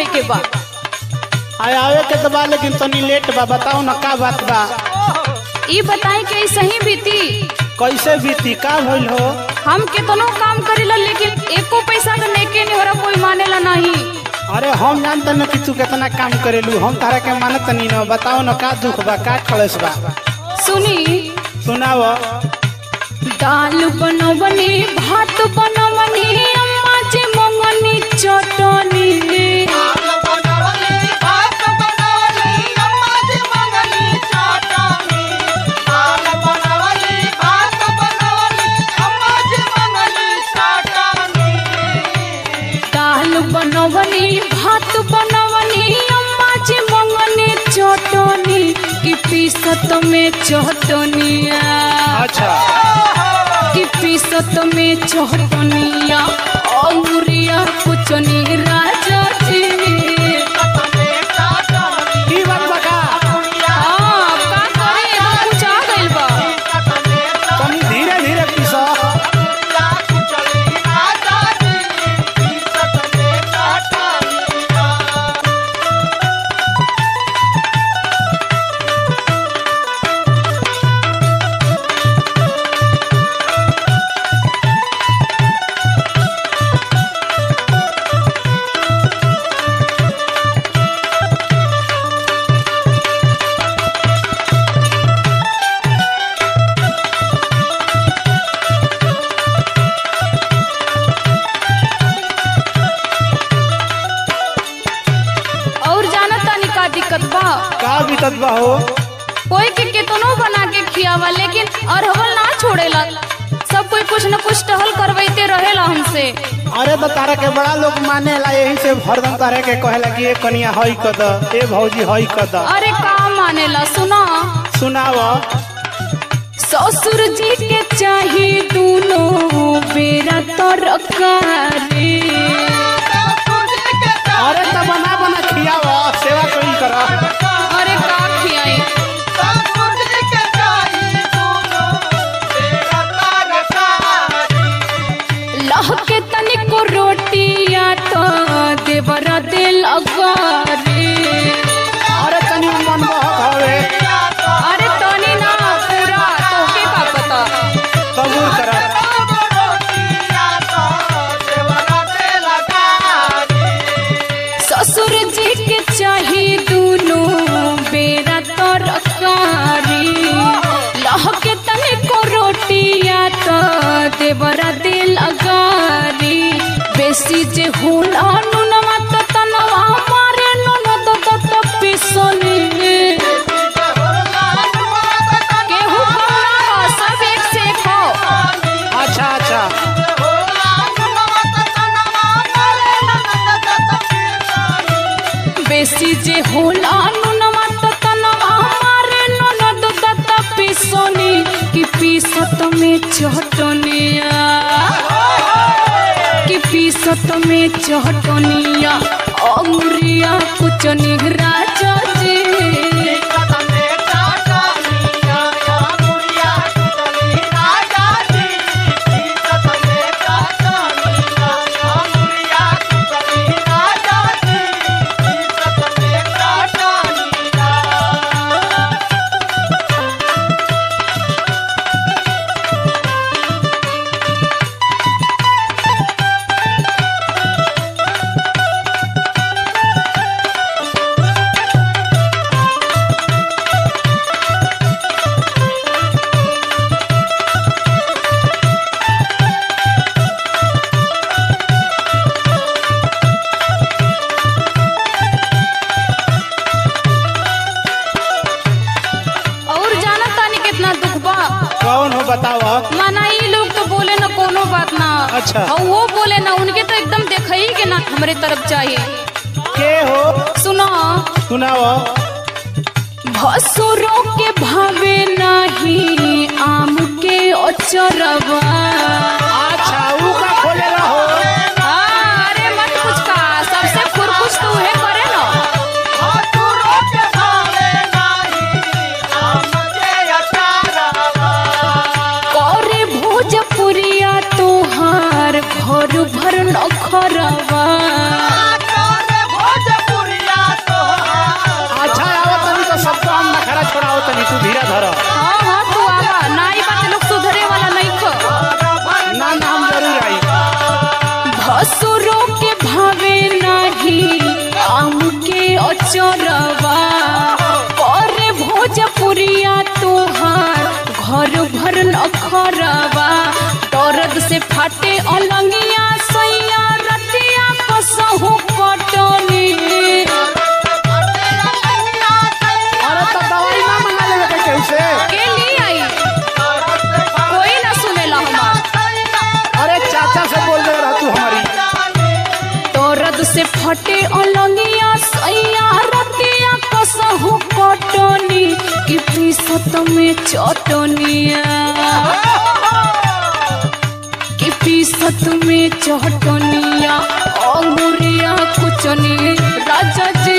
आवे के बा आय आवे के तो बा लेकिन तनी लेट बा बताओ ना का बात बा ई बताई कि ई सही बीती कैसे बीती का भइल हो हम केतनो काम करेला लेकिन एको पैसा का लेके नहीं हो रहा कोई मानेला नहीं अरे हम जानते न कि तू कितना काम करेलू हम तारा के मानत नहीं न बताओ न का दुख बा का कलेश बा सुनी सुनाव दाल बनवनी भात बनवनी अम्मा जी मंगनी चटनी दाल बनवनी भात बनवनी अम्मा जी मंगनी चटनी की पीसत में चटनिया अच्छा की पीसत में चटनिया औरिया कुचनी राजा जी की बात बा का हाँ, का करे एकदम कुछ आ गइल बा तनी धीरे धीरे पीस और जाना तानी का दिक्कत बा का बीतत बा हो कोई के केतनो बना के खियावा लेकिन अरहवल ना छोड़ेला सब कोई कुछ न कुछ टहल करवाइते रहेला हमसे अरे तो तारा के बड़ा लोग मानेला यही से हरदम तारा के कहेला कि ए कनिया हई कद ए भौजी हई कद अरे का मानेला सुना सुनाव ससुर जी के चाही दोनों बेरा तरकारी अरे तो बना बना खियाव सेवा कोई कर अरे का खियाई लह के तनिको रोटिया तो देवरा दिल अगारी अरे तनी मन बहक हवे अरे तनी ना पूरा तोके का पता कबूल कर ससुर जी के चाही दोनों बेरा तरकारी लह के तनिको रोटिया तो देवरा दिल अगारी बेसी जे होला नुनवा तो तनवा मारे ननद तो तो पिसनी केहू कौना ह, सब एक से एक हो अच्छा अच्छा बेसी जे होला नुनवा त तनवा मारे ननद दत्त पिसोनी कि पीसत में चटनिया कि पीसत में चटनिया अंगुरिया कुचनी राजा जी और जाना तानी कितना दुख बा कौन हो बताव माना ई लोग तो बोले ना कोनो बात ना अच्छा। और वो बोले ना उनके तो एकदम देखा ही के ना हमारे तरफ चाहिए के हो सुनो सुनाव भसुरों के भावे नहीं आम के अचरवा अच्छा ऊ का खोले रहो हाँ, अरे मत कुछ का सबसे खुरकुश तो उहे करे ना करे भोजपुरिया तोहार घर भर नखरवा चोरवा करे भोजपुरिया तोहार घर भर नखरवा दर्द से फाटे अलंगिया सैया रतिया कसहु कटनी अरे तो दवाई ना मंगा लेवे के केहू से के लिए आई कोई ना सुनेला हमार अरे चाचा से बोल दे रहा तू हमारी दर्द से फटे अलंगिया सैया रतिया कसहु कटनी कि पीसत में चटनिया कि पीसत में चटनिया अंगुरिया कुचनी राजा जी